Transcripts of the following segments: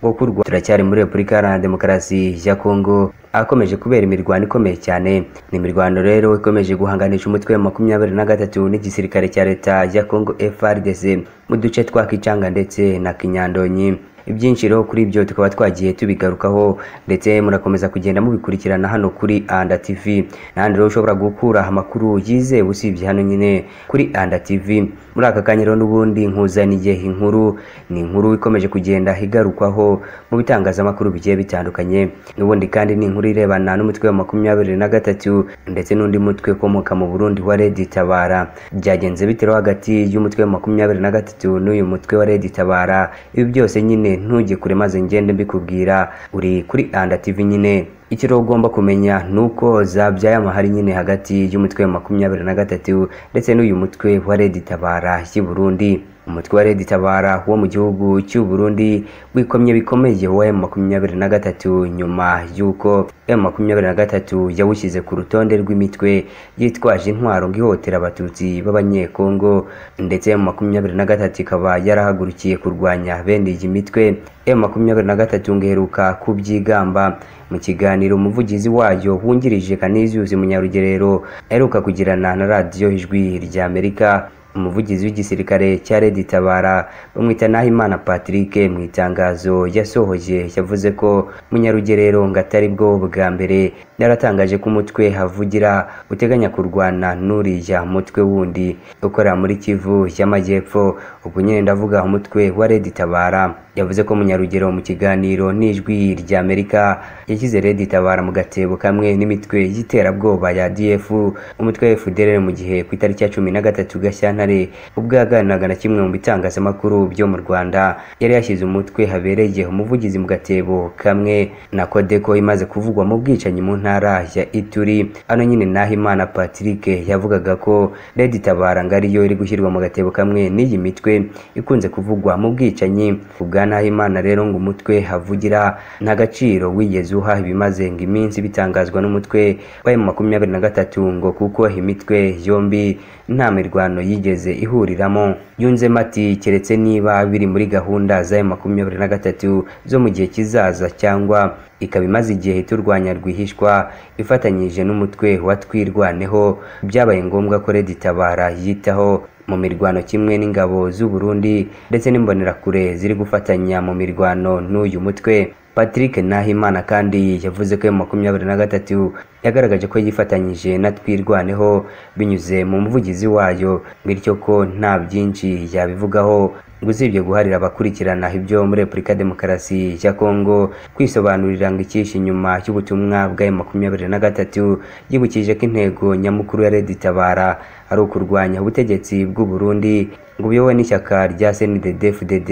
wo kurwa turacyari muri repubulika iharanira demokarasi ya kongo akomeje kubera imirwano ikomeye cyane ni imirwano rero ikomeje guhanganisha umutwe wa makumyabiri na gatatu n'igisirikare cya leta ya kongo frdc mu duce twa kicanga ndetse na kinyandonyi ibyinshi rero kuri ibyo tukaba twagiye tubigarukaho ndetse murakomeza kugenda mubikurikirana hano kuri anda tv n'ahandi rero ushobora gukura amakuru yizewe usibye hano nyine kuri anda tv muri aka kanya rero n'ubundi nkuzaniye inkuru ni inkuru ikomeje kugenda igarukwaho mu bitangazamakuru bigiye bitandukanye n'ubundi kandi ni inkuru irebana n'umutwe wa makumyabiri na gatatu ndetse n'undi mutwe ukomoka mu burundi wa redi tabara byagenze bitero hagati y'umutwe wa makumyabiri na gatatu n'uyu mutwe wa redi tabara ibi byose nyine ntujye kure maze ngende mbikubwira uri kuri anda tv nyine icyo rero ugomba kumenya ni uko zabyaye amahari nyine hagati y'umutwe wa makumyabiri na gatatu ndetse n'uyu mutwe wa redi tabara y'i burundi umutwe wa redi tabara wo mu gihugu cy'u burundi wikomye bikomeye wa emu makumyabiri na gatatu nyuma y'uko emu makumyabiri na gatatu yawushyize ku rutonde rw'imitwe yitwaje intwaro ngo ihotera abatutsi b'abanyekongo ndetse emu makumyabiri na gatatu ikaba yarahagurukiye kurwanya bene iyi mitwe emu makumyabiri na gatatu ngeruka kubyigamba mu kiganiro umuvugizi wayo wungirije kaniziyuzi munyarugerero aheruka kugirana na radiyo ijwi rya amerika umuvugizi w'igisirikare cya redi tabara bamwita nahimana patrick mu itangazo yasohoye yavuze ko munyarugerero ngo atari bwo bwa mbere yaratangaje ko umutwe havugira uteganya kurwana n'uriya mutwe wundi ukorera muri kivu y'amajyepfo ubwo nyine ndavuga umutwe wa redi tabara yavuze ko munyarugero mu kiganiro n'ijwi rya amerika yashyize redi tabara mu gatebo kamwe n'imitwe y'iterabwoba ya df umutwe wa fdr mu gihe ku itariki ya cumi na gatatu gashyantare ubwo yaganiraga na kimwe mu bitangazamakuru byo mu rwanda yari yashyize umutwe habereye umuvugizi mu gatebo kamwe na kodeko imaze kuvugwa mu bwicanyi mu ntara ya ituri hano nyine nahimana patrick yavugaga ko redi tabara ngo ariyo iri gushyirwa mu gatebo kamwe n'iyi mitwe ikunze kuvugwa mu bwicanyi ubwa Nahimana rero ngo umutwe havugira nta gaciro wigeze uha ibimaze ngo iminsi bitangazwa n'umutwe wa makumyabiri na gatatu ngo kuko imitwe yombi nta mirwano yigeze ihuriramo yunzemo ati keretse niba biri muri gahunda za makumyabiri na gatatu zo mu gihe kizaza cyangwa ikaba imaze igihe turwanya rwihishwa ifatanyije n'umutwe wa twirwaneho byabaye ngombwa ko Redi Tabara yitaho mu mirwano kimwe n'ingabo z'u Burundi ndetse n'imbonerakure ziri gufatanya mu mirwano n'uyu mutwe Patrick Nahimana kandi yavuze ko makumyabiri na gatatu yagaragaje ko yifatanyije na twirwaneho binyuze mu muvugizi wayo bityo ko nta byinshi yabivugaho ngo usibye guharira abakurikirana ibyo muri repubulika demokarasi ya kongo kwisobanurira ngo ikishi inyuma y'ubutumwa bwa makumyabiri na gatatu yibukije ko intego nyamukuru ya redi tabara ari ukurwanya ubutegetsi bw'u Burundi ngo buyobowe n'ishyaka rya CNDD-FDD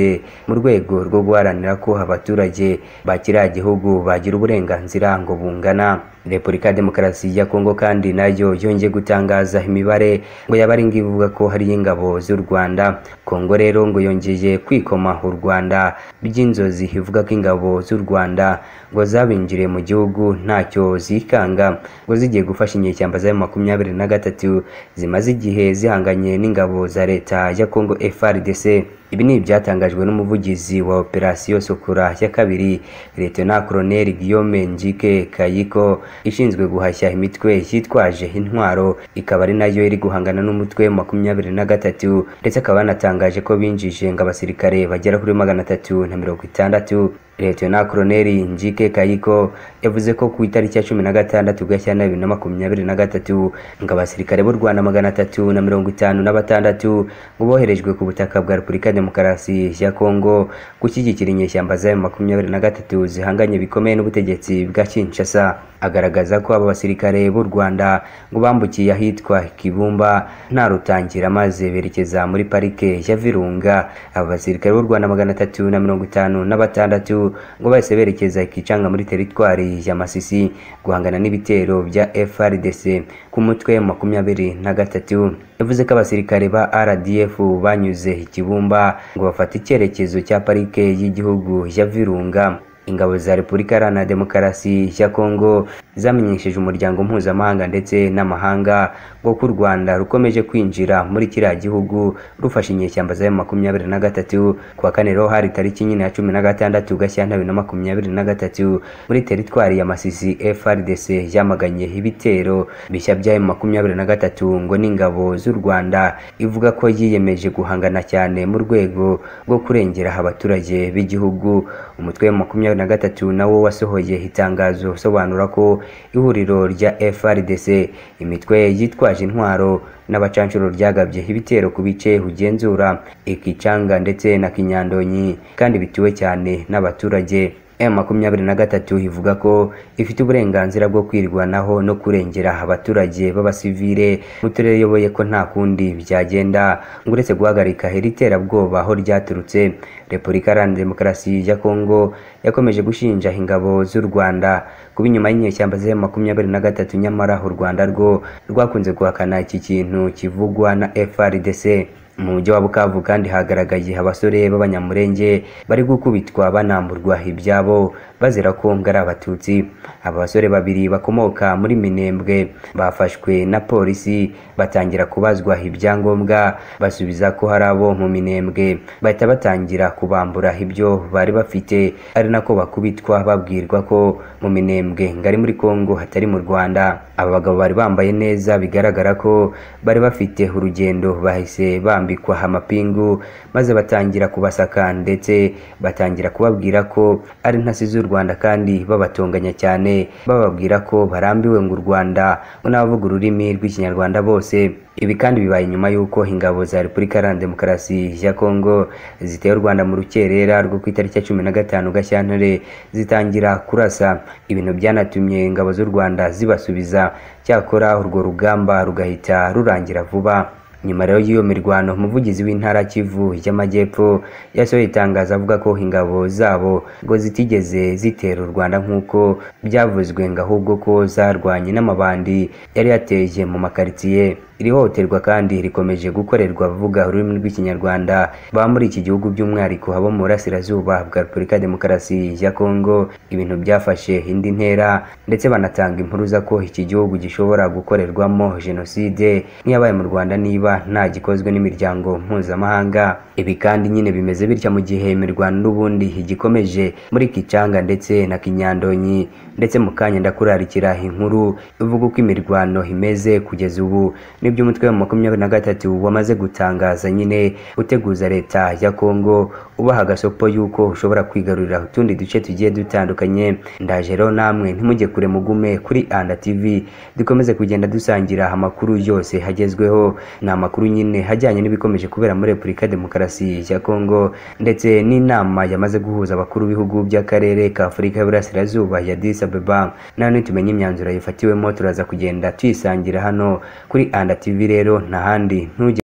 mu rwego rwo guharanira ko abaturage ba kiriya gihugu bagira uburenganzira ngo bungana Repubulika ya Demokarasi ya Kongo kandi nayo yongeye gutangaza imibare ngo yaba ari ivuga ko hari ingabo z'u Rwanda Kongo rero ngo yongeye kwikoma u Rwanda by'inzozi ivuga ko ingabo z'u Rwanda ngo zabinjiriye mu gihugu ntacyo zikanga ngo zigiye gufasha inyeshyamba za makumyabiri na gatatu zimaze igihe zihanganye n'ingabo za leta ya Kongo FARDC ibi ni ibyatangajwe n'umuvugizi wa operasiyo sukura ya kabiri Leta Colonel Guillaume Njike Kayiko ishinzwe guhashya imitwe yitwaje intwaro ikaba ari nayo iri guhangana n'umutwe makumyabiri na gatatu ndetse akaba yanatangaje ko binjije ngo abasirikare bagera kuri magana atatu na mirongo itandatu Leta Colonel Njike Kayiko yavuze ko ku itariki ya cumi na gatandatu Gashyantare bibiri na makumyabiri na gatatu ngo abasirikare b'u Rwanda magana atatu na mirongo itanu na batandatu ngo boherejwe ku butaka bwa Repubulika ya Demokarasi ya Kongo gushyigikira inyeshyamba za makumyabiri na gatatu zihanganye bikomeye n'ubutegetsi bwa Kinshasa agaragaza ko aba basirikare b'u Rwanda ngo bambukiye ahitwa Kibumba nta rutangira maze berekeza muri parike ya Virunga aba basirikare b'u Rwanda magana atatu na mirongo itanu na batandatu ngo bahise berekeza ikicanga muri teritwari ya Masisi guhangana n'ibitero bya FRDC ku mutwe makumyabiri na gatatu yavuze ko abasirikare ba RDF banyuze ikibumba ngo bafate icyerekezo cya parike y'igihugu ya Virunga ingabo za Repubulika Iharanira Demokarasi ya Kongo zamenyesheje umuryango mpuzamahanga ndetse n'amahanga ngo ko u Rwanda rukomeje kwinjira muri kiriya gihugu rufashe inyeshyamba za makumyabiri na gatatu kuwa kane rero hari tariki nyine ya cumi na gatandatu Gashyantare bibiri na makumyabiri na gatatu muri teritwari ya Masisi FRDC yamaganye ibitero bishya bya makumyabiri na gatatu ngo n'ingabo z'u Rwanda ivuga ko yiyemeje guhangana cyane mu rwego rwo kurengera abaturage b'igihugu umutwe wa makumyabiri na gatatu nawo wasohoye itangazo usobanura ko ihuriro rya FRDC imitwe yitwaje intwaro n'abacanshuro ryagabye ibitero ku bice ugenzura ikicanga ndetse na kinyandonyi kandi bituwe cyane n'abaturage makumyabiri na gatatu ivuga ko ifite uburenganzira bwo kwirwanaho no kurengera abaturage b'abasivile mu turere iyoboye ko nta kundi byagenda ngo uretse guhagarika iri terabwoba aho ryaturutse repubulika iharanira demokarasi ya kongo yakomeje gushinja ingabo z'u rwanda kuba inyuma y'inyeshyamba za makumyabiri na gatatu nyamara u rwanda rwo rwakunze guhakana iki kintu kivugwa na frdc mu mujyi wa bukavu kandi hagaragaye abasore b'abanyamurenge bari gukubitwa banamburwa ibyabo bazira ko ngo ari abatutsi aba basore babiri bakomoka muri minembwe bafashwe na polisi batangira kubazwa ibyangombwa basubiza ko hari abo mu minembwe bahita batangira kubambura ibyo bari bafite ari nako bakubitwa babwirwa ko mu minembwe ngari muri kongo hatari mu rwanda aba bagabo bari bambaye neza bigaragara ko bari bafite urugendo bahise bambara bambikwa amapingu maze batangira kubasaka ndetse batangira kubabwira ko ari intasi z'u Rwanda kandi babatonganya cyane bababwira ko barambiwe ngo u Rwanda n'abavuga ururimi rw'ikinyarwanda bose ibi kandi bibaye nyuma y'uko ingabo za Repubulika Iharanira Demokarasi ya Kongo ziteye u Rwanda mu rukerera rwo ku itariki ya cumi na gatanu Gashyantare zitangira kurasa ibintu byanatumye ingabo z'u Rwanda zibasubiza cyakora urwo rugamba rugahita rurangira vuba nyuma rero y'iyo mirwano umuvugizi w'intara kivu y'amajyepfo yasohoye itangazo avuga ko ingabo zabo ngo zitigeze zitera u rwanda nk'uko byavuzwe ngo ahubwo ko zarwanye n'amabandi yari yateye mu makaritsiye iri hohoterwa kandi rikomeje gukorerwa abavuga ururimi rw'ikinyarwanda baba muri iki gihugu by'umwihariko abo mu burasirazuba bwa repubulika demokarasi ya kongo ibintu byafashe indi ntera ndetse banatanga impuruza ko iki gihugu gishobora gukorerwamo jenoside nk'iyabaye mu rwanda niba nta gikozwe n'imiryango mpuzamahanga ibi kandi nyine bimeze bitya mu gihe imirwano n'ubundi igikomeje muri kicanga ndetse na kinyandonyi ndetse mu kanya ndakurarikira inkuru ivuga uko imirwano imeze kugeza ubu nibyo umutwe wa makumyabiri na gatatu wamaze gutangaza nyine uteguza leta ya kongo ubaha agasopo y'uko ushobora kwigarurira utundi duce tugiye dutandukanye ndaje rero namwe ntimujye kure mugume kuri anda tv dukomeze kugenda dusangira amakuru yose hagezweho ni amakuru nyine ajyanye n'ibikomeje kubera muri repubulika demokarasi ya kongo ndetse n'inama yamaze guhuza abakuru b'ibihugu by'akarere ka afurika y'uburasirazuba ya disi abeba nayo nitumenya imyanzuro yifatiwemo turaza kugenda tuyisangira hano kuri anda tv rero nta handi ntujye